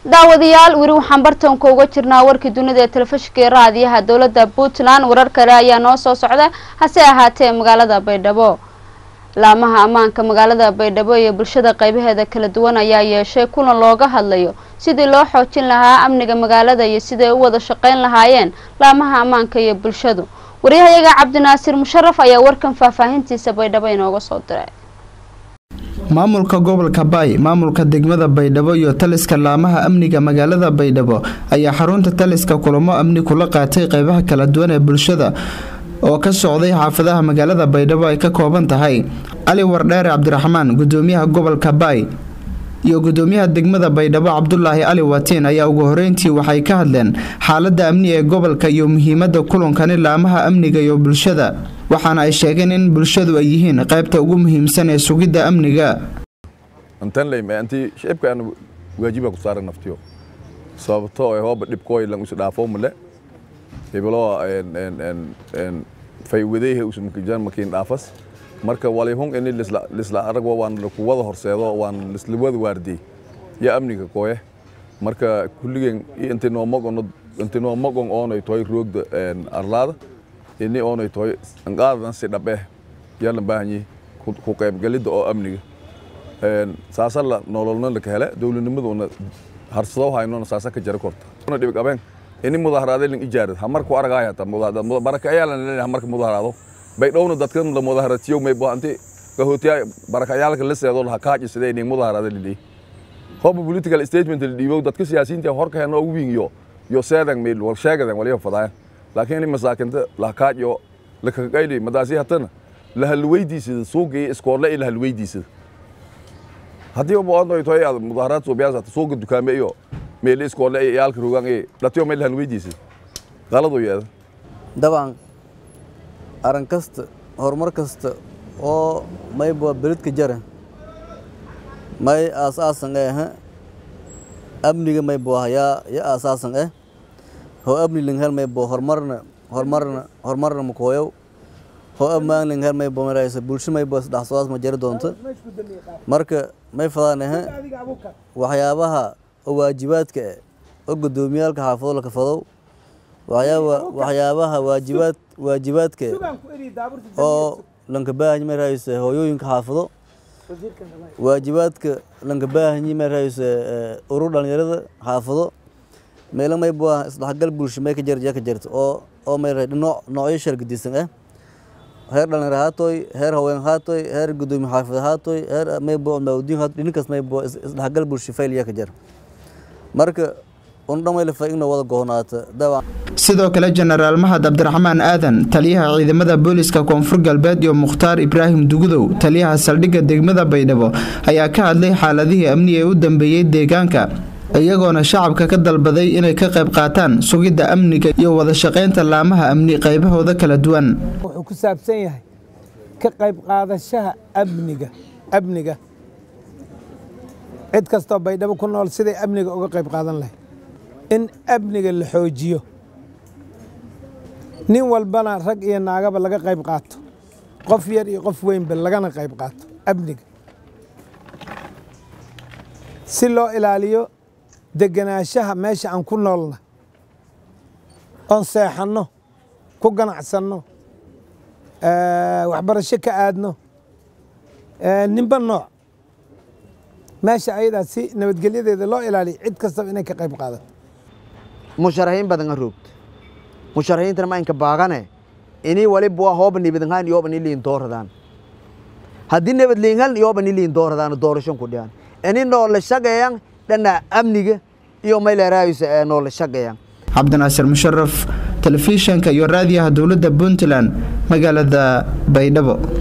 daawadayaal weli waxaan bartanka uga jirnaa warkii dunida ee telefishinka ee raadiyaha dowladda puntland warar kale ayaa noo soo socda hase ahaatee magaalada baydhabo laamaha ammaanka magaalada baydhabo iyo bulshada qaybaheeda kala duwan ayaa yeeshay kulan looga hadlayo sidii loo xoojin lahaa amniga magaalada iyo siday u wada shaqayn lahaayeen laamaha ammaanka iyo bulshadu waryahayaga cabdinaasiir musharaf ayaa warkan faahfaahintiisa baydhabo inooga soo diray maamulka gobolka baay maamulka degmada baydhabo iyo taliska laamaha amniga magaalada baydhabo ayaa xarunta taliska kulamo amni kula qaatay qeybaha kala duwan ee bulshada oo ka socday xaafadaha magaalada baydhabo ay ka kooban tahay cali wardheere cabdiraxmaan gudoomiyaha gobolka baay iyo gudoomiyaha degmada baydhabo cabdulaahi cali watiin ayaa ugu horeyntii waxay ka hadleen xaalada amni ee gobolka iyo muhiimada kulankani laamaha amniga iyo bulshada waxaana ay sheegeen in bulshadu ay yihiin qaybta ugu muhiimsan ee sugidda amniga antanleymaanti shicibkaan waajiba ku saaran naftiyo sababto ee hooba dhibkooy lan usi dhaafo male hebelo faywadeyhe usmakijan makiin dhaafas marka walihun ini lisla aragwa waan ku wada horseedo waan lisla wada waardiyey ya amniga kooye marka kulligeen intinoo magon intinoo magon oonay toy roogda arlaada ini oonay toy anqaadadan si dhabe yalan baahanyi ku qaybgalidda oo amniga saasa la nololna laka hele dowladnimaduna harsado haynona saasa ka jara korta una dhibig abeen ini mudaharaade lin ijaarad hamarku aragaay hata baraka ayaalan leeyahay hamarka mudaharaado baydhowna dadkan la mudaharatiyo may baanti kahootiya barakayaalka la seedo la kaaji sidee inay mudaharada lili hoba political statement la dhiibo dadka siyaasiyiinta horka heena ugu wiingiyo yo seedan meel wal sheegadan waliyo fadaya laakiin masaakinta la kaajiyo la ka qayli madaasi hatana la halweydiisida suuqii iskoole ila halweydiisida haddii u baahan tahay aad mudaharaad soo biyaasata suuqa dukaame iyo meel iskoole ay yaalka rogan ee dhatiyo meel halweydiisida qalad u yeeda dabcan arrin kasta horumar kasta oo mayba beledka jara may aasaasan eh amniga maybo yaa ya aasaasan eh ho amni linghel maybo horumarna horumarna horumarna makooyow ho ammaan linghel maybo maraysa bulsho maybo isdhaxsoodaas ma jari doonto marka may fadaan eh waxyaabaha oo waajibaadka eh oo gudoomiyaalka xaafado la kafadow waxyaabaha waajibaad waajibaadka oo lanka baahanyi ma rahayse hooyooyinka xaafado waajibaadka lanka baahanyi ma rahayse urur dhalinyarada xaafado meelo may bua isdhexgal bulsho may ka jarja ka jirta oo oo may rahay nooc noocyo shargadisan ah heer dhalinyar haatoy heer haween haatoy heer gudoomiye xaafid haatoy heer may bua maawdiin haatoy dhinkaas may bua isdhexgal bulsho failya ka jira marka sidoo kale jenaraal mahad cabdiraxmaan aadan taliyaha ciidamada booliska koonfur galbeed iyo mukhtaar ibraahim dugudow taliyaha saldhigga degmada baydhabo ayaa ka hadlay xaaladihii amni ee u dambeeyey deegaanka iyagoona shacabka ka dalbaday inay ka qayb qaataan sugidda amniga iyo wada shaqaynta laamaha amni qaybahooda kala duwan wuxuu ku saabsan yahay ka qayb qaadashaha amniga amniga cid kastoo baydhabo ku nool siday amniga uga qayb qaadan lahay in amniga la xoojiyo nin walbana rag iyo naagaba laga qayb qaato qof yar iyo qof weynba lagana qayb qaato amniga si loo ilaaliyo degenaanshaha meesha aan ku noolna oon seexanno ku ganacsanno waxbarasho ka aadno ninba nooc meesha ayadaa si nabadgelyadeeda loo ilaaliyo cid kastaba inay ka qayb qaadato musharaxiin badan a roogto musharaxiintana ma inka baagane ini waliba hooba nibadnhaan yooba ni liin dooradaan haddii nabad liinhan yooba ni liin dooradaan doorashon ku dhiyaan ini noola shaqeeyaan dhana amniga iyo mayleeraayisa ee noola shaqeeyaan cabdinaasir musharaf telefishanka iyo raadiyaha dowladda puntland magaalada baydhabo